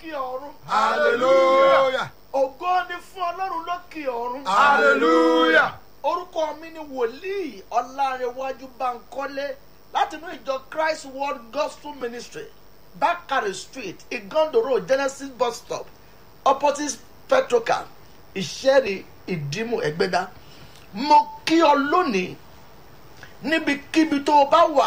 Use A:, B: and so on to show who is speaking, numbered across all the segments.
A: lókè ọ̀run.
B: hallelujah
A: ògo ni fún ọlọ́run lókè ọ̀run.
B: hallelujah
A: orúkọ mi ni wòlíì ọlárẹ̀wájú bankole láti inú ìjọ christ world gospel ministry bakare street igondo road genesis bus stop opposite petrocal ìṣẹ́rí ìdímù ẹ̀gbẹ́dá mo kí ọ lónìí níbikíbi tó o bá wà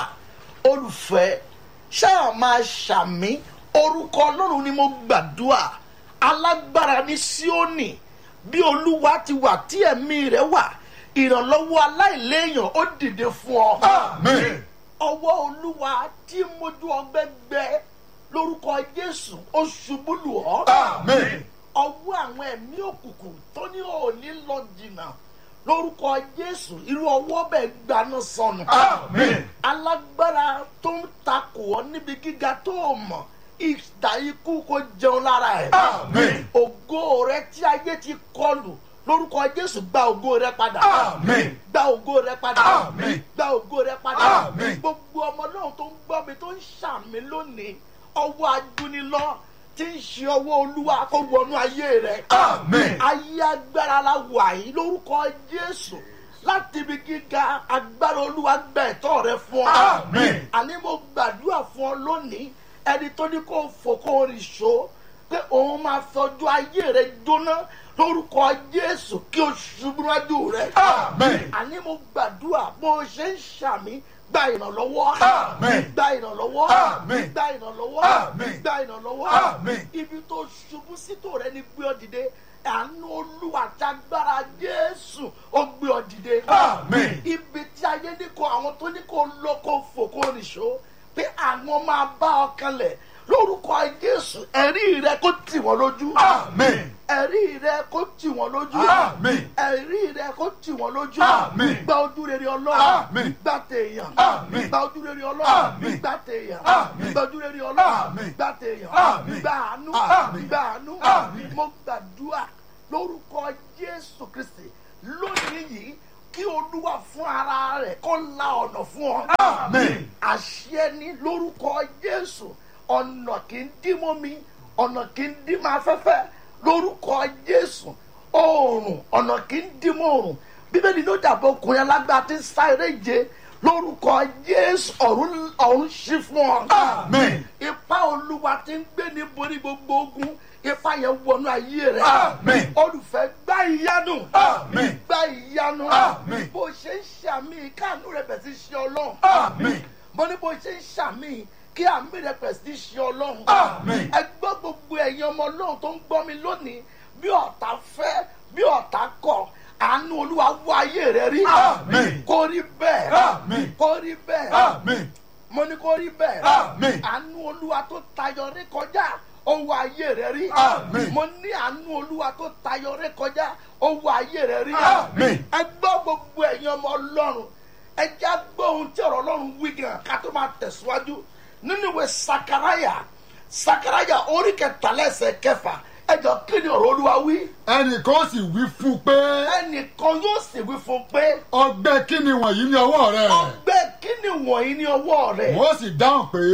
A: olùfẹ́ ṣáà máa ṣàmí orúkọ ọlọ́run ni mo gbàdúrà alágbára ní síónì bí olúwa ti wà tí ẹ̀mí rẹ̀ wà ìrànlọ́wọ́ aláìléèyàn ó dìde fún ọ.
B: amen
A: ọwọ́ olúwa tí mojú ọgbẹ́ gbẹ lórúkọ jésù ó ṣubú lù ọ́.
B: amen
A: ọwọ́ àwọn ẹ̀mí òkùnkùn tó ní òní lọ jìnnà lórúkọ jésù irú ọwọ́ bẹ́ẹ̀ gbaná sọnù.
B: amen
A: alágbára tó ń takò ọ́ níbi gíga tó o mọ̀ ìdá ikú kò jẹun lára ẹ̀.
B: amen
A: ògo rẹ tí ayé ti kọlù lórúkọ jésù gba ògo rẹ padà.
B: Àmín.
A: gba ògo rẹ padà.
B: Àmín.
A: gba ògo rẹ padà.
B: Àmín.
A: gbogbo ọmọ náà tó ń gbọ́ mi tó ń ṣàmì lónìí ọwọ́ adúnilọ́ tí ń ṣe ọwọ́ olúwa kó wọnú ayé rẹ.
B: Àmín.
A: ayé agbára la wà yìí lórúkọ jésù láti ibi gíga agbára olúwa gba ẹ̀tọ́ rẹ fún ọ.
B: Àmín.
A: àní mo gbàdúrà fún ọ lónìí ẹni tó ní kó fò kó rìn ṣó pé òun máa fọjú ayé rẹ jóná lórúkọ jésù kí o ṣubú níwájú rẹ.
B: Àmín.
A: àní mo gbàdúrà bó o ṣe ń ṣàmì gba ìrànlọ́wọ́.
B: Àmín.
A: gba ìrànlọ́wọ́.
B: Àmín.
A: gba ìrànlọ́wọ́.
B: Àmín.
A: gba ìrànlọ́wọ́.
B: Àmín.
A: ibi tó ṣubú sí tó rẹ ni gbé ọ dìde àánú olúwa tágbára jésù ó gbé ọ dìde.
B: Àmín.
A: ibi tí ayé ní kó àwọn tó ní kó lọ kó fò kó nìṣó pé àwọn máa bá ọ kanlẹ̀ lórúkọ jésù ẹ̀rí rẹ kó tì wọ́n lójú.
B: amen
A: ẹ̀rí rẹ kó tì wọ́n lójú.
B: Àmín.
A: ẹ̀rí rẹ kó tì wọ́n lójú.
B: Àmín.
A: gba ojú rere ọlọ́run.
B: Àmín.
A: gba tèèyàn.
B: Àmín.
A: gba ojú rere ọlọ́run.
B: Àmín.
A: gba tèèyàn.
B: Àmín.
A: gba ojú rere ọlọ́run.
B: Àmín.
A: gba tèèyàn.
B: Àmín.
A: gba àánú.
B: Àmín.
A: gba àánú.
B: Àmín.
A: mo gbàdúrà lórúkọ jésù kristi lónìí yìí kí olúwa fún ara rẹ̀ kó la ọ̀nà fún ọ
B: amen
A: àṣẹ ní lórúkọ jésù ọ̀nà kì í dí mọ́ mi ọ̀nà kì í dí mọ́ afẹ́fẹ́ lórúkọ jésù oòrùn ọ̀nà kì í dí mọ́ oòrùn bíbélì ló dàbọ̀ ọkùnrin alágbá tí ń sá eré je lórúkọ jésù ọ̀run ọ̀run ṣí fún ọ.
B: Àmín.
A: ipa olúwa ti ń gbé ní borí gbogbo ogun ipa yẹn wọnú ayé rẹ.
B: Àmín.
A: olùfẹ́ gbá ìyanu.
B: Àmín.
A: gbá ìyanu.
B: Àmín.
A: bó ṣe ń ṣàmì káànú rẹ bẹ̀ sí ṣe ọlọ́run
B: amen
A: mo ní bó ṣe ń ṣàmì kí àmì rẹ pẹ̀ sí ṣe ọlọ́run.
B: Àmín.
A: ẹ gbọ́ gbogbo ẹ̀yin ọmọ ọlọ́run tó ń gbọ́ mi lónìí bí ọ̀tá fẹ́ bí ọ̀tá kọ̀ àánú olúwa wọ ayé rẹ rí.
B: Àmín.
A: kó rí bẹ́ẹ̀.
B: Àmín.
A: kó rí bẹ́ẹ̀.
B: amen
A: mo ní kó rí bẹ́ẹ̀.
B: Àmín.
A: àánú olúwa tó tayọ rí kọjá ó wọ ayé rẹ rí.
B: Àmín.
A: mo ní àánú olúwa tó tayọ rí kọjá ó wọ ayé rẹ rí.
B: Àmín.
A: ẹ gbọ́ gbogbo ẹ̀yin ọmọ ọlọ́run ẹ já gbọ́ ohun tí ọ̀rọ̀ ọlọ́run wí gan ká tó máa tẹ̀síwájú nínú ìwé sakaraya sakaraya orí kẹtàlẹ́sẹ̀ kẹfà ẹ jọ kí ni ọ̀rọ̀ olúwa wí
B: ẹnìkan sì wí fún un pé
A: ẹnìkan yóò sì wí fún un pé
B: ọgbẹ́ kí ni wọ̀nyí ní ọwọ́ rẹ
A: ọgbẹ́ kí ni wọ̀nyí ní ọwọ́ rẹ̀
B: wọ́n sì dáhùn pé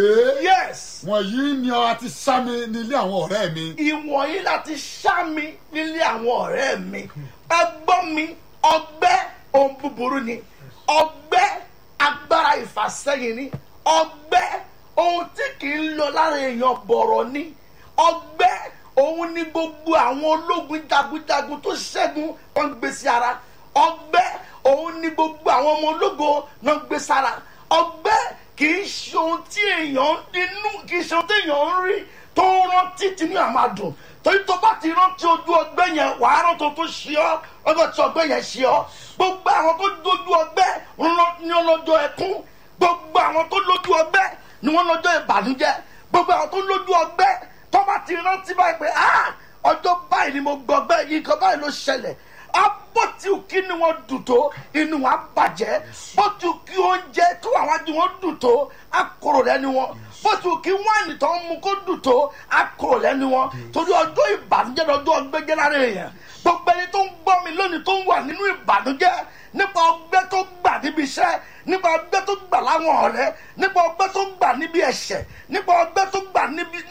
A: yes
B: wọ̀nyí ni a ti sá mi nílé àwọn ọ̀rẹ́ mi
A: ìwọ̀nyí láti ṣá mi nílé àwọn ọ̀rẹ́ mi ẹ gbọ́ mi ọgbẹ́ ohun búburú ni ọgbẹ́ agbára ìfàsẹ́yìn ni ọgbẹ́ ohun tí kì í lọ lára èèyàn bọ̀rọ̀ ni ọgbẹ́ òun ni gbogbo àwọn ológun jagunjagun tó ṣẹ́gun wọn gbé sí ara ọgbẹ́ òun ni gbogbo àwọn ọmọ ológo náà gbé sára ọgbẹ́ kì í ṣe ohun tí èèyàn ń dinú kì í ṣe ohun tí èèyàn ń rí tó ń rántí tinú àmàdùn torí tó bá ti rántí ojú ọgbẹ́ yẹn wàá rántí tó ṣe ọ́ ọjọ́ tí ọgbẹ́ yẹn ṣe ọ́ gbogbo àwọn tó dojú ọgbẹ́ ní ọlọ́jọ́ ẹkún gbogbo àwọn tó lójú ọgbẹ́ ni wọ́n lọ́jọ́ ìbànújẹ́ gbogbo àwọn tó lójú ọgbẹ́ tó bá ti rántí báyìí pé ah ọjọ́ báyìí ni mo gbọgbẹ́ yìí kan báyìí ló ṣẹlẹ̀ abọ́tí kí ni wọ́n dùn tó inú wa bàjẹ́ bọ́tí kí oúnjẹ tó àwọn adi wọn dùn tó akọrò lẹ́nu wọn bọ́tí kí wáìnì tó ń mu kó dùn tó akọrò lẹ́nu wọn torí ọjọ́ ìbànújẹ́ lọ́jọ́ ọgbẹ́jẹ́ lára èèyàn gbogbo ẹni tó ń gbọ́ mi lónìí tó ń wà nínú ìbànújẹ́ nípa ọgbẹ́ tó gbà níbi iṣẹ́ nípa ọgbẹ́ tó gbà láwọn ọ̀rẹ́ nípa ọgbẹ́ tó gbà níbi ẹ̀ṣẹ̀ nípa ọgbẹ́ tó gbà níbi lọ́dọ̀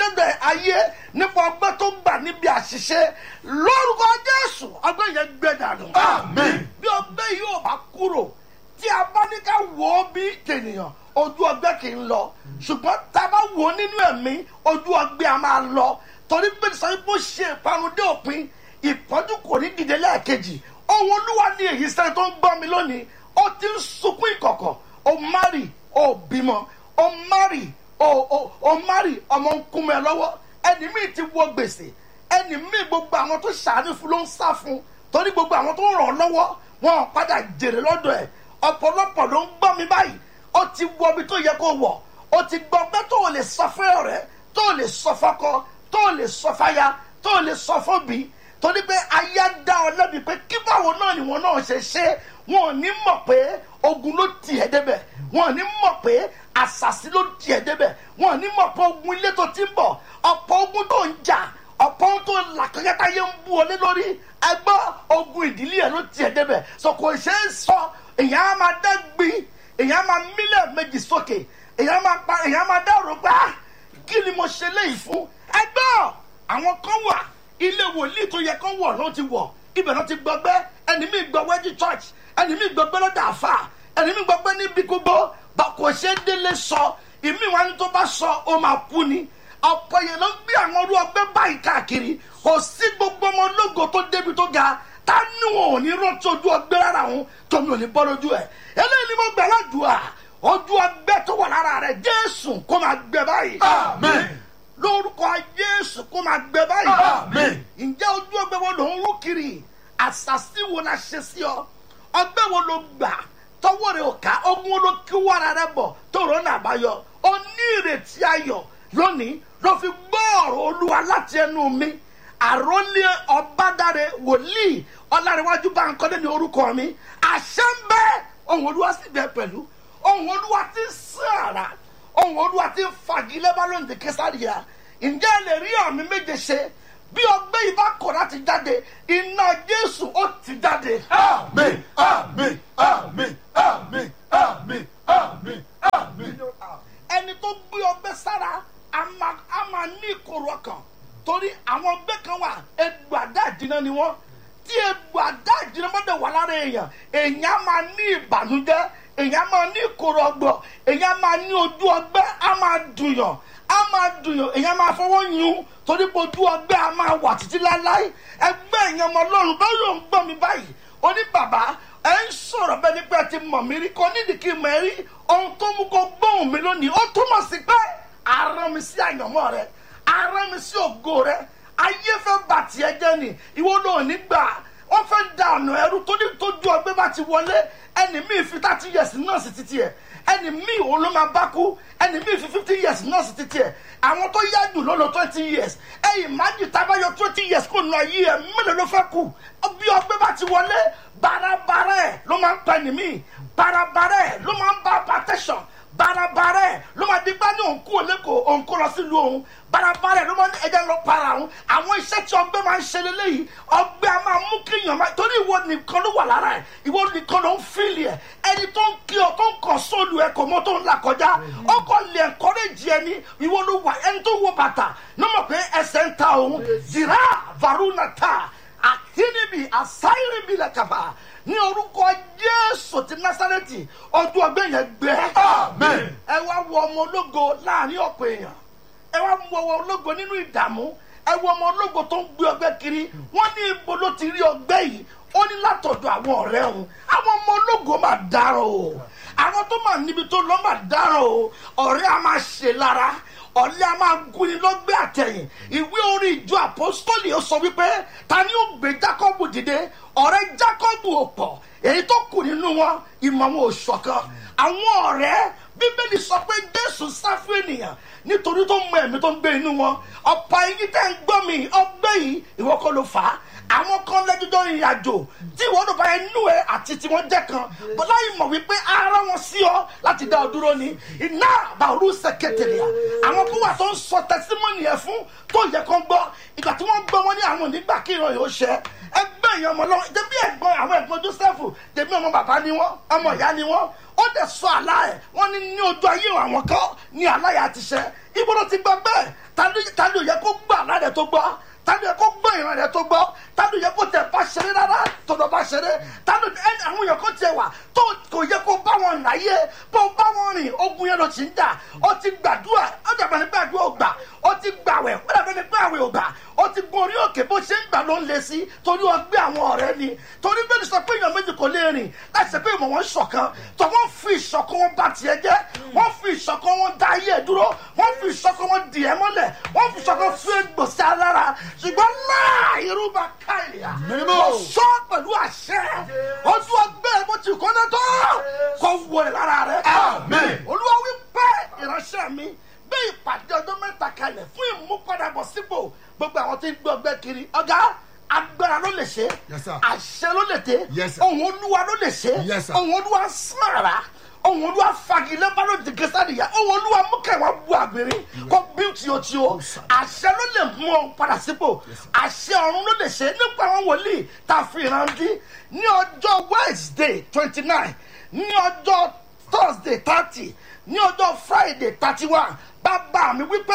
A: ayé nípa ọgbẹ́ tó gbà níbi àṣìṣe lórúkọ jésù ọgbẹ́ yẹn gbẹ dànù.
B: Àmín.
A: bí ọgbẹ́ yìí ò bá kúrò tí a bá ní ká wò ó bí tènìyàn ojú ọgbẹ́ kì í lọ ṣùgbọ́n tá a bá wò ó nínú ẹ̀mí ojú ọgbẹ́ a máa lọ torí pé sọ bó ṣe ìparun dé òpin ìpọ́njú kò ní dìde lẹ́ẹ̀kejì ohun olúwa ní èyí sẹ́ni tó ń gbọ́ mi lónìí ó ti ń sunkún ìkọ̀kọ̀ ó márì ó bímọ ó márì ó ó ó márì ọmọ ń kún mọ́ ẹ lọ́wọ́ ẹni míì ti wọ gbèsè ẹni míì gbogbo àwọn tó ṣàánú fún ló ń sá fún torí gbogbo àwọn tó ń ràn án lọ́wọ́ wọn ò padà jèrè lọ́dọ̀ ẹ̀ ọ̀pọ̀lọpọ̀ ló ń gbọ́ mi báyìí ó ti wọ ibi tó yẹ kó wọ̀ ó ti gbọ́ pé tó o lè sọ fún ọ̀rẹ́ tó o lè sọ fọ́kọ tó o lè sọ fáya tó o lè sọ fóbi torí pé ayé dá ọ lẹ́bi pé kí báwo náà ni wọn náà ṣe ṣe wọn ò ní mọ̀ pé ogun ló tì ẹ́ débẹ̀ wọn ò ní mọ̀ pé àṣàṣì ló tì ẹ́ débẹ̀ wọn ò ní mọ̀ pé ogun ilé tó ti ń bọ̀ ọ̀pọ̀ ogun tó ń jà ọ̀pọ̀ ohun tó là kẹ́kẹ́ta yé ń bú ọ lé lórí ẹgbọ́ ogun ìdílé ẹ̀ ló tiẹ̀ débẹ̀ so kò ṣe é sọ èèyàn á máa dá gbin èèyàn á máa mílẹ̀ méjì sókè èèyàn á máa pa èèyàn á máa dá òrò gbá kí ni mo ṣe léyìí fún ẹgbọ́ àwọn kan wà ilé wòlíì tó yẹ kán wọ̀ ló ti wọ̀ ibẹ̀ ló ti gbọgbẹ́ ẹni mi gbọgbẹ́ ní church ẹni mi gbọgbẹ́ lọ́dà àfà ẹni mi gbọgbẹ́ níbi gbogbo bá kò ṣe é délé sọ ìmí wa ni tó bá sọ ó máa kú ni ọ̀pọ̀ yẹn ló ń gbé àwọn orú ọgbẹ́ báyìí káàkiri kò sí gbogbo ọmọ ológo tó débi tó ga tá ní wọn ò ní rántí ojú ọgbẹ́ rárá wọn tómi ò ní bọ́ lójú ẹ̀ eléyìí ni mo gbà ládùúà ojú ọgbẹ́ tó wà lára rẹ̀ jésù kó máa gbẹ báyìí
B: Àmín.
A: lórúkọ jésù kó máa gbẹ báyìí
B: Àmín.
A: ǹjẹ́ ojú ọgbẹ́ wo ló ń rú kiri àṣàṣì wo la ṣe sí ọ ọgbẹ́ wo ló gbà tọwọ́ rẹ̀ ò ká ogun wo ló kí wàrà rẹ̀ bọ̀ tó rọ́nà àbáyọ ó ní ìrètí ayọ̀ lónìí ló fi gbọ́ ọ̀rọ̀ olúwa láti ẹnu mi àròlé ọ̀bádàrẹ wòlíì ọ̀làríwájú báńkọ́lé ní orúkọ mi àṣẹ ń bẹ ohun olúwa sì bẹ pẹ̀lú ohun olúwa ti ń sìn àrà ohun olúwa ti ń fagilé bálóńdè kẹsàríà ǹjẹ́ ẹ lè rí àmì méje ṣe bí ọgbẹ́ yìí bá kọ̀ láti jáde iná jésù ó ti jáde.
B: Àmín. Àmín. Àmín. Àmín. Àmín. Àmín. Àmín.
A: ẹni tó gbé ọgbẹ́ sára a máa a máa ní ìkorò ọkàn torí àwọn ọgbẹ́ kan wà egbò àdá ìdíná ni wọ́n tí egbò àdá ìdíná bá dẹ̀ wà lára èèyàn èèyàn á máa ní ìbànújẹ́ èèyàn á máa ní ìkorò ọgbọ̀ èèyàn á máa ní ojú ọgbẹ́ á máa dùnyàn á máa dùnyàn èèyàn á máa fọwọ́ yún torí pé ojú ọgbẹ́ á máa wà títí láéláé ẹgbẹ́ èèyàn ọmọ ọlọ́run báyìí ló ń gbọ́ mi báyìí ó ní bàbá ẹ ń sọ̀rọ̀ bẹ́ẹ̀ ni pé ẹ ti mọ̀ mí rí kọ́ nídìí kí n mọ̀ ẹ́ rí ohun tó mú kó gbóhùn mi lónìí ó túmọ̀ sí pé arán mi sí àyànmọ́ rẹ arán mi sí ògo rẹ ayé fẹ́ bà tiẹ̀ jẹ́ ni ìwọ ló ní gbà wọ́n fẹ́ da ọ̀nà ẹrú tó ní tójú ọgbẹ́ bá ti wọlé ẹni míì fi thirty years náà sí títí ẹ̀ ẹni míì òun ló máa bá kú ẹni míì fi fifty years náà sí títí ẹ̀ àwọn tó yá jù ló lọ twenty years ẹ̀yìn májì tábàyọ twenty years kò nù ayé ẹ̀ mélòó ló fẹ́ kú bí ọgbẹ́ bá ti wọlé barabara ẹ̀ ló máa ń pa ẹni míì barabara ẹ̀ ló máa ń bá hypertension barabara ẹ̀ ló máa di gbá ní òǹkú òlẹ́kọ̀ọ́ òǹkú lọ sílùú òun barabara ẹ̀ ló máa ń ẹja lọ para òun àwọn iṣẹ́ tí ọgbẹ́ máa ń ṣe lélẹ́yìí ọgbẹ́ a máa mú kéèyàn máa torí ìwọ nìkan ló wà lára ẹ̀ ìwọ nìkan ló ń fíìlì ẹ̀ ẹni tó ń kí ọ tó ń kàn sóòlù ẹ̀ kò mọ́ tó ń là kọjá ó kàn lè encourage ẹni ìwọ ló wà ẹni tó wọ bàtà ní mọ̀ pé ẹsẹ̀ ń ta òun jìrá varuna ta àtínibì àsáyìnbí lẹ́kàbà ní orúkọ jésù ti násàrẹ́tì ọdún ọgbẹ́ yẹn gbẹ.
B: Amen.
A: ẹ wá wọ ọmọ ológo láàrin ọ̀pọ̀ èèyàn ẹ wá wọ ọmọ ológo nínú ìdààmú ẹ wọ ọmọ ológo tó ń gbé ọgbẹ́ kiri wọ́n ní ibo ló ti rí ọgbẹ́ yìí ó ní látọ̀dọ̀ àwọn ọ̀rẹ́ òun àwọn ọmọ ológo máa dáràn o àwọn tó máa níbi tó lọ́ máa dáràn o ọ̀rẹ́ a máa ṣe lára ọ̀lẹ́ a máa gúnni lọ́gbẹ́ àtẹ̀yìn ìwé orí ìjọ àpọ́sítọ́lì ó sọ wípé ta ni ó gbé jákọ́bù dìde ọ̀rẹ́ jákọ́bù ò pọ̀ èyí tó kù nínú wọn ìmọ̀ wọn ò ṣọ̀kan àwọn ọ̀rẹ́ bíbélì sọ pé jésù sá fún ènìyàn nítorí tó mọ ẹ̀mí tó ń gbé inú wọn ọ̀pọ̀ ẹ̀yin tẹ́ ń gbọ́ mi ọgbẹ́ yìí ìwọ kọ́ ló fà á àwọn kan lẹ́jọ́jọ́ ìrìn àjò tí ìwọ ló bá inú ẹ àti tí wọ́n jẹ́ kan bọ́lá yìí mọ̀ wípé ara wọn sí ọ láti dá ọ dúró ni iná àbàrú sẹkẹtẹlẹ àwọn kó wà tó ń sọ tẹsímọ́nì ẹ fún tó yẹ kán gbọ́ ìgbà tí wọ́n gbọ́ wọn ní àwọn onígbà kí ìran yóò ṣẹ ẹgbẹ́ èèyàn ọmọ lọ́wọ́ jẹ́bí ẹ̀gbọ́n àwọn ẹ̀gbọ́n joseph jẹ́bí ọmọ bàbá ni wọ́n ọmọ ìyá ni wọ́n ó dẹ̀ sọ àlá ẹ̀ wọ́n ní ní ojú ayé àwọn kan ní àlá yà ti ṣẹ ibo ló ti gbọ́ bẹ́ẹ̀ ta ló ta ló yẹ kó ẹ tó gbọ́ tani yẹ kó gbọ́ ìran rẹ tó gbọ́ tani yẹ kó tẹ bá ṣeré rárá tọ̀dọ̀ bá ṣeré tani ẹni àwọn yẹ kó tẹ wà tó kò yẹ kó bá wọn láyé bó bá wọn rìn ogun yẹn ló ti ń jà ó ti gbàdúrà ó dàbẹ̀ ní gbàdúrà ò gbà ó ti gbàwẹ̀ ó dàbẹ̀ ní gbàwẹ̀ ò gbà ó ti gun orí òkè bó ṣe ń gbà ló ń le sí torí ọgbẹ́ àwọn ọ̀rẹ́ ni torí bẹ́ẹ̀ ni sọ pé èèyàn méjì kò lè rìn láti ṣe pé ìmọ̀ wọn ṣọ̀kan tó wọ́n fi ìṣọ̀kan wọn bá tiẹ̀ jẹ́ wọ́n fi ìṣọ̀kan wọn dá ayé ẹ̀ dúró wọ́n fi ìṣọ̀kan wọn dì ẹ́ mọ́lẹ̀ wọ́n fi ìṣọ̀kan fún egbòsí alára ṣùgbọ́n náà irúgbà káìlìyà
B: Mímọ́.
A: mo sọ pẹ̀lú àṣẹ ojú ọgbẹ́ bó ti kọ́ náà tó kọ́ wọlé lára rẹ̀
B: Àmín.
A: olúwa wí pé ìránṣẹ́ mi gbé ìpàdé ọjọ́ mẹ́ta kalẹ̀ fún ìmúpadàbọ̀ sípò gbogbo àwọn tí ń gbé ọgbẹ́ kiri ọ̀gá agbára ló lè ṣe
B: Yes, sir.
A: àṣẹ ló lè dé
B: Yes, sir.
A: ohun olúwa ló lè ṣe
B: Yes, sir.
A: ohun olúwa sàrà ohun olúwa fagilé bá ló di gẹ́sàdìyà ohun olúwa mú kẹwàá bu àgbèrè kó bí tìótìó àṣẹ ló lè mú ọ padà sípò àṣẹ ọ̀run ló lè ṣe nípa àwọn wòlíì tá a fi ìrántí ní ọjọ́ wednesday twenty nine ní ọjọ́ thursday thirty ní ọjọ́ friday thirty one bàbá mi wípé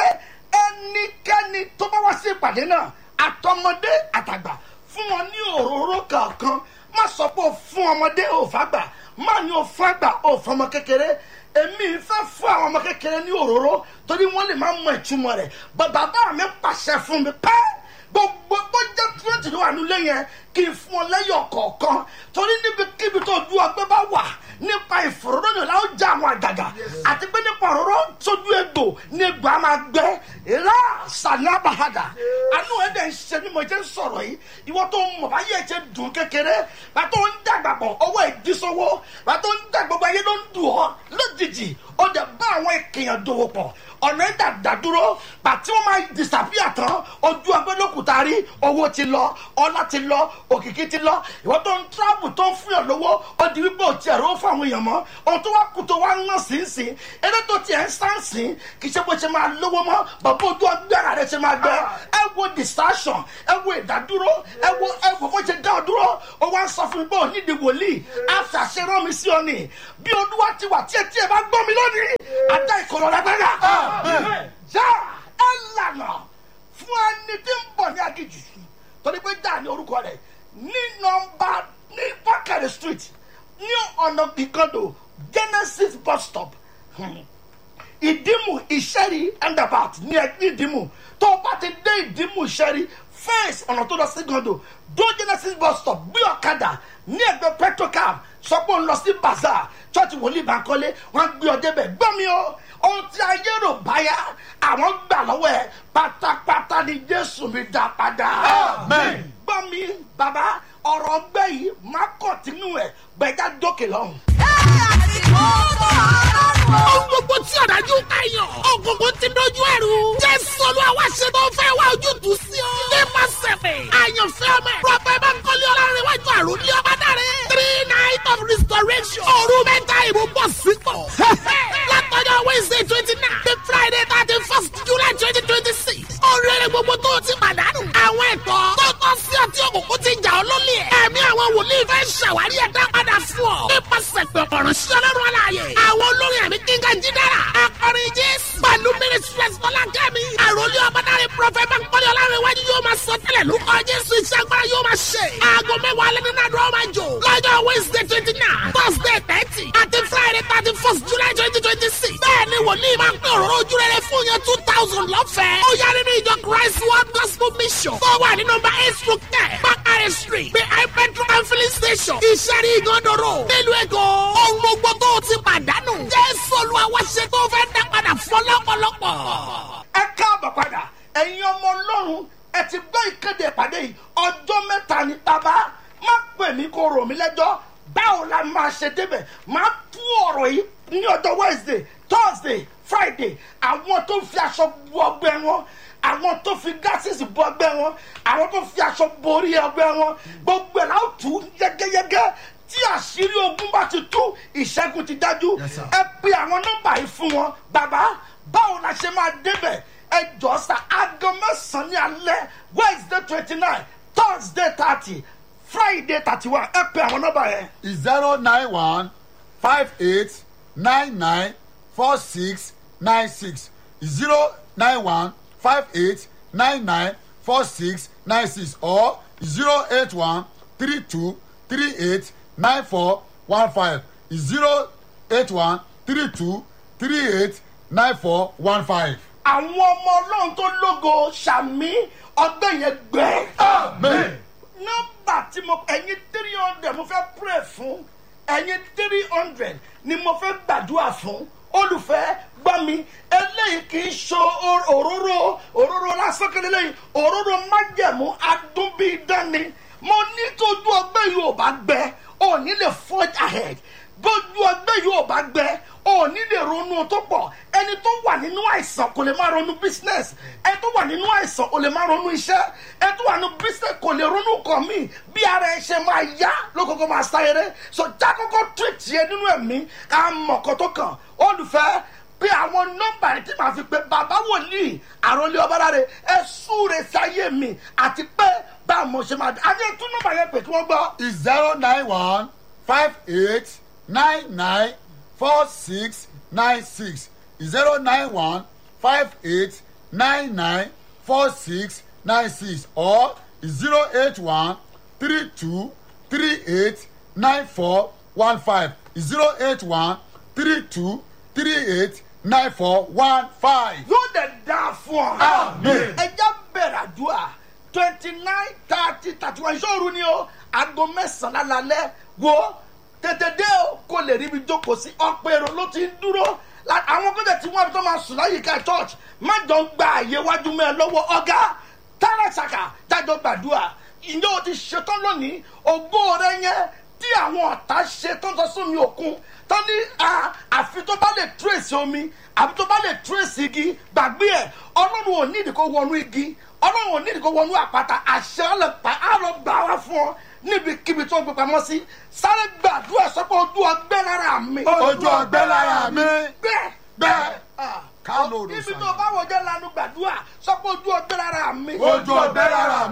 A: ẹnikẹ́ni tó bá wá sí ìpàdé náà àtọmọdé àtàgbà fún wọn ní òróró kankan má sọ pé o fún ọmọdé ò fàgbà má ní o fàgbà ò fọmọ kékeré èmi fẹ́ fún àwọn ọmọ kékeré ní òróró torí wọ́n lè má mọ ìtumọ̀ rẹ̀ bàbá mi pàṣẹ fún mi pẹ́ gbogbo bó jẹ́ twenty ló wà nílé yẹn kí n fún ọ lẹ́yọ̀ kọ̀ọ̀kan torí níbikíbi tó du ọgbẹ́ bá wà nípa ìfòròdòdò la ó já àwọn àgàgà àti pé nípa òróró sójú egbò ní egbò á máa gbẹ ìlà sàlábàhàdà àánú ẹ̀ dẹ̀ ń ṣe bí mo jẹ́ ń sọ̀rọ̀ yìí ìwọ tó ń mọ̀ báyé ẹ̀ ṣe dùn kékeré bá tó ń dàgbà bọ̀ ọwọ́ ìdísọ́wọ́ bá tó ń dàgbà gbogbo ayé ló ń dùn ọ́ lójijì ó dẹ̀ bá àwọn èkèèyàn dòwò pọ̀ ọ̀nà ìdàdà dúró bàtí wọ́n máa disappear tán ojú ọgbẹ́ lókùtà rí owó ti lọ ọlá ti lọ òkìkí ti lọ ìwọ́n tó ń travel tó ń fún yàn lówó ó di wípé òtí ẹ̀rọ fún àwọn èèyàn mọ́ ohun tó wá kú tó wá ń ná sí sí eré tó tiẹ̀ ń sá sí kì í ṣe bó ṣe máa lówó mọ́ bàbá ojú ọgbẹ́ ara rẹ̀ ṣe máa gbẹ ẹ wo distraction ẹ wo ìdádúró ẹ wo ẹ wo bó ṣe dá ọ dúró ó wá ń sọ fún mi pé òní di wòlíì àṣàṣe rán mi sí ọ ni bí olúwa ti wà tí ẹ tí ẹ bá gbọ́ mi lónìí àdá ìkọlọ́ lágbára já ẹ lànà fún ẹni tí ń bọ̀ ní agijù torí pé já ní orúkọ rẹ̀ ní nọmba ní bákàrẹ̀ street ní ọ̀nà ìkọdọ̀ genesis bus stop Hmm. ìdímù ìṣẹ́rí endabat ní ẹgbẹ́ ìdímù tó o bá ti dé ìdímù ìṣẹ́rí fẹ́ẹ̀sì ọ̀nà tó lọ sí gàndò dó genesis bus stop gbé ọ̀kadà ní ẹgbẹ́ petrocam sọ pé ó ń lọ sí bazaar chọ́ọ̀tì wòlíì bankole wọ́n gbé ọ débẹ̀ gbọ́ mi o ohun tí ayé rò báyà àwọn gbà lọ́wọ́ ẹ pátápátá ni jésù mi dá padà.
B: Amen.
A: gbọ́ mi bàbá ọ̀rọ̀ ọgbẹ́ yìí má kọ̀tínú ẹ̀ gbẹ̀dá dókè lọ́hùn.
C: Ohun gbogbo tí ọ̀dájú káyọ̀. Ògùnkùn ti dojú ẹ̀rù. Jésù Olúwa wá ṣe tó fẹ́ wá ojútùú sí ọ. Nípa sẹ̀fẹ̀. Àyànfẹ́ ọmọ ẹ̀. Prọfẹ̀ Bánkọ́lé Ọlárẹ̀wájú àròlé ọba dáre. Three night of restoration. Òru mẹ́ta ìbò bọ̀ sípò. Látọjọ́ Wednesday twenty nine. The Friday thirty first July twenty twenty six. Oríire gbogbo tó o ti pàdánù. Àwọn ẹ̀tọ́ tó tọ́ sí ọtí òkùnkùn ti jà ọ́ lólè. Ẹ̀mí àwọn wòlíì fẹ́ ṣàwárí ẹ̀dá padà fún ọ. Nípasẹ̀ pẹ̀pọ̀rọ̀ sí ọlọ́run aláàyè. Àwọn olórin àmì kíngà jídára. Akọrin Jésù. Pẹ̀lú Ministries Bọ́lá Kẹ́mi. Àròlé ọmọdáre Prọfẹ̀ Bánkọ́lé Ọlárẹ̀wájú yóò máa sọ tẹ́lẹ̀ lórúkọ Jésù iṣẹ́ agbára yóò máa ṣe. Aago mẹ́wàá alẹ́ nínú àdúrà máa jò. Lọ́jọ́ Wednesday twenty nine, Thursday thirty, àti Friday thirty first July twenty twenty six. Bẹ́ẹ̀ni wòlíì máa ń pín òróró ojú rere fún yẹn two thousand lọ́fẹ̀ẹ́. Ó yá nínú ìjọ Christ World Gospel Mission. Tó wà ní nọmba eight through ten, Bakare Street, behind petrol and filling station. Ìṣẹ́rí ìgànnàró. Nílùú Èkó. Ohun gbogbo tó o ti pàdánù. Jésù Olúwa wá ṣe tó fẹ́ dá padà fún lọ́pọ̀lọpọ̀.
A: ẹ káàbọ̀ padà ẹ̀yin ọmọ ọlọ́run ẹ ti gbọ́ ìkéde ìpàdé yìí ọjọ́ mẹ́ta ni bàbá má pè mí kó rò mí lẹ́jọ́ báwo la máa ṣe débẹ̀ máa tú ọ̀rọ̀ yìí ní ọjọ́ wednesday thursday friday àwọn tó fi aṣọ bu ọgbẹ́ wọn àwọn tó fi gásìsì bu ọgbẹ́ wọn àwọn tó fi aṣọ borí ọgbẹ́ wọn gbogbo ẹ̀ la ó tú yẹ́gẹ́yẹ́gẹ́ tí àṣírí ogun bá ti tú ìṣẹ́gun ti dájú
B: Yes, sir.
A: ẹ pe àwọn nọ́mbà yìí fún wọn bàbá báwo la ṣe máa débẹ̀ ẹ jọ sa aago mẹ́sàn-án ní alẹ́ wednesday twenty nine thursday thirty friday thirty one ẹ pe àwọn nọ́mbà yẹn.
B: zero nine one five eight nine nine four six nine six zero nine one five eight nine nine four six nine six or zero eight one three two three eight nine four one five zero eight one three two three eight nine four one five.
A: àwọn ọmọ ọlọ́run tó lógo sàmí ọgbẹ́ yẹn gbẹ.
B: amen.
A: nọ́mbà tí mo ẹ̀yin three hundred mo fẹ́ pray fún ẹ̀yin three hundred ni mo fẹ́ gbàdúrà fún olùfẹ́ gbọ́ mi eléyìí kì í so or- òróró òróró lásán kele lẹ́yìn òróró májẹ̀mú adúbídání mo ní tójú ọgbẹ́ yìí ò bá gbẹ ò ní lè forge ahead bójú ọgbẹ́ yìí ò bá gbẹ ò ní lè ronú tó pọ̀ ẹni tó wà nínú àìsàn kò lè má ronú business ẹni tó wà nínú àìsàn kò lè má ronú iṣẹ́ ẹni tó wà nínú business kò lè ronú kan míì bí ara ẹ ṣe máa yá lókòókò máa sá eré so jákòókò treat yẹ nínú ẹ̀mí ká mọ̀ kó tó kàn olùfẹ́ bí àwọn nọ́mbà yìí tí màá fi pé bàbá wòlíì àròlé ọbaláre ẹ súre sáyé mi àti pé bá mo ṣe máa dé àti tún nọ́mbà yẹn pè kí wọ́n gbọ́.
B: is zero nine one five eight nine nine four six nine six zero nine one five eight nine nine four six nine six or zero eight one three two three eight nine four one five zero eight one three two three eight nine four one five.
A: yóò dẹ̀ dáa fún ọ.
B: Amen.
A: ẹja bẹ̀rẹ̀ àdúrà twenty nine thirty thirty one ìṣòro ni o aago mẹ́sàn-án lálẹ́ wo tètè dé o kò lè ríbi jókòó sí ọ̀pọ̀ èrò ló ti ń dúró La- àwọn kọ́jà tí wọ́n tó máa sùn láyìíká church má jọ ń gba àyè wájú mẹ́ ẹ lọ́wọ́ ọ̀gá tààràṣàkà jájọ gbàdúrà ìjọ o ti ṣetán lónìí ògbó rẹ yẹn tí àwọn ọ̀tá ṣe tó ń sọ sómi òkun tó ní a àfi tó bá lè trace omi àfi tó bá lè trace igi gbàgbé ẹ̀ ọlọ́run ò ní ìdíkó wọnú igi ọlọ́run ò ní ìdíkó wọnú àpáta àṣẹ ọlọ́pàá á lọ gbà wá fún ọ níbikíbi tó gbé pamọ́ sí sáré gbàdúrà sọ pé ojú ọgbẹ́ lára mi.
B: ojú ọgbẹ́ lára mi.
A: bẹ́ẹ̀
B: bẹ́ẹ̀.
A: Ah.
B: Kálórò
A: níbi
B: sàn.
A: tó bá wọjọ́ lanu gbàdúrà sọ pé ojú ọgbẹ́ lára mi.
B: ojú ọgbẹ́ lára